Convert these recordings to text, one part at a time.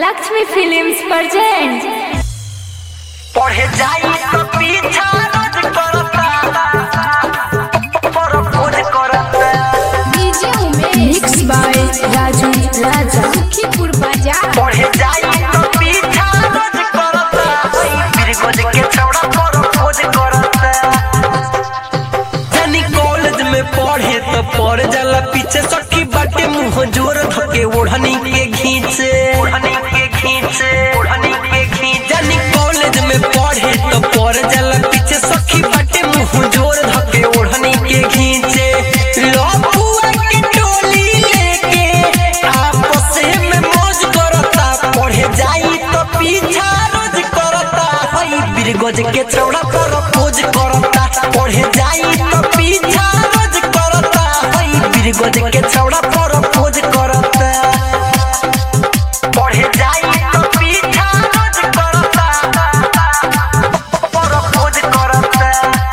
Lakshmi films present पढ़े जाई तो पीछा रोज करता प्रपोज करता मिक्स बाय राजू राजा सुखीपुर बाजार पढ़े जाई तो पीछा रोज करता फिर गोज के छौड़ा प्रपोज करता जानी कॉलेज में पढ़े तो पढ़ जाला पीछे सखी बाटे मुंह जोर धके ओढ़नी के घींचे ओढ़नी के घींचे ओढ़नी के घींचे जानी कॉलेज में पढ़े तो पढ़ जाला पीछे सखी बाटे मुंह जोर धके ओढ़नी के घींचे लफुआ के टोली लेके आपस में मौज करता पढ़े जाई तो पीछा रोज करता हई बिरगोज के चौड़ा पर खोज करता पढ़े जाई तो पीछा रोज करता हई बिरगोज के चौड़ा पर खोज करता पढ़े जाई तो पीछा रोज करता पर खोज करता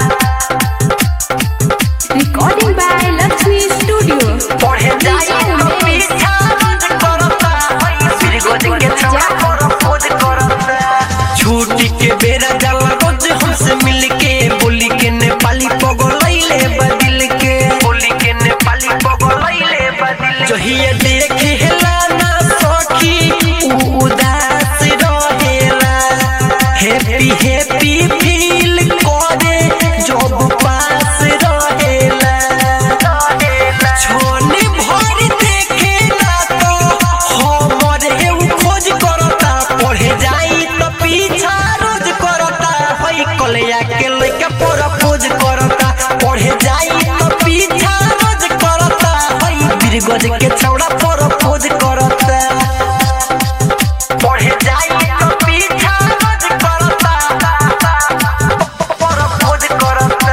रिकॉर्डिंग बाय लक्ष्मी स्टूडियो पढ़े जाई तो पीछा रोज करता हई बिरगोज के चौड़ा पर खोज करता छुट्टी के बेरा जाला रोज हमसे मिलके बोली के नेपाली पगलैले बदिल के बोली के नेपाली पगलैले बदिल जहिया देखे हेला ना सखी उ उदास रहेला हैप्पी हैप्पी फील करे जब पास रहेला छोने भर देखे ना तो हमरे उ खोज करता पढ़े जाई तो पीछा रोज करता हई कलिया के लइका प्रपोज करता पढ़े जाई तो पीछा रोज करता हई बिरगज के छौड़ा प्रपोज करता पढ़े जाई तो पीछा रोज करता प्रपोज करता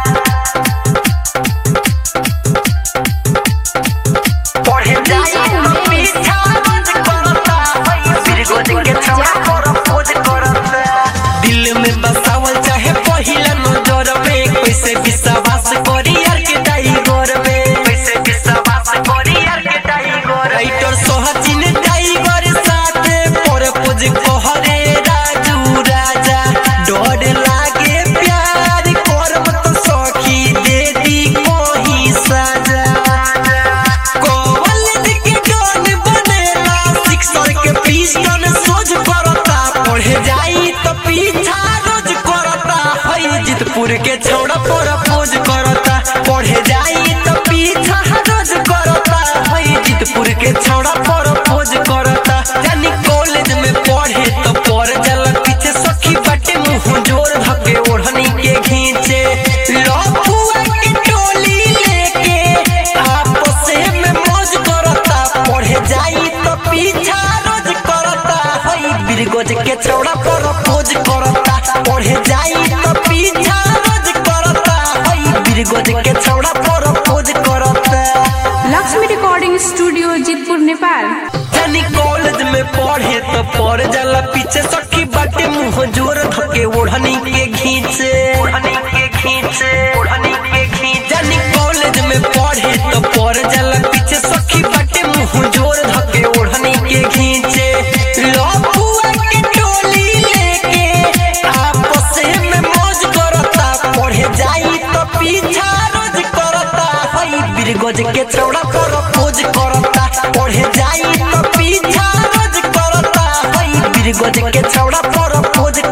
पढ़े जाई तो पीछा रोज करता हई बिरगज के छौड़ा प्रपोज करता दिल में बसावल चाहे पहिला नजर में कैसे विश्वास करी यार के टाइगर में कैसे विश्वास करी यार के टाइगर राइटर सोहचिन टाइगर साथे प्रपोज कहरे राजू राजा डर लागे प्यार करम तो सखी दे दी कोही साजा कॉलेज के डॉन बनेला सिक्सर के पिस्टन सोच करता पढ़े जाई तो पीछा रोज करता हई जितपुर के छौड़ा पर पोज करता पढ़े जाई तो पीछा रोज करता हई जितपुर के छौड़ा पर पोज करता यानी कॉलेज में पढ़े तो पढ़ जाला पीछे सखी बाटे मुंह जोर धके ओढ़नी के घींचे लफुआ के टोली लेके आपस में मौज करता पढ़े जाई तो पीछा रोज करता हई बिरगोज के चौड़ा पर खोज करता पढ़े जाई तो पीछा रोज करता हई बिरगोज के चौड़ा पर खोज करता लक्ष्मी रिकॉर्डिंग स्टूडियो जीतपुर नेपाल जानी कॉलेज में पढ़े तो पढ़ जाला पीछे सखी बाटे मुंह जोर धके ओढ़नी के घींचे ओढ़नी के घींचे ओढ़नी के घींचे जानी कॉलेज में पढ़े तो पढ़ जाला पीछे सखी बाटे मुंह जोर धके ओढ़नी के घींचे लफुआ के टोली लेके आपस में मौज करता पढ़े जाई तो पीछा रोज करता हई बिरगोज के चौड़ा पर खोज करता पढ़े जाई तो पीछा रोज करता हई बिरगोज के चौड़ा पर खोज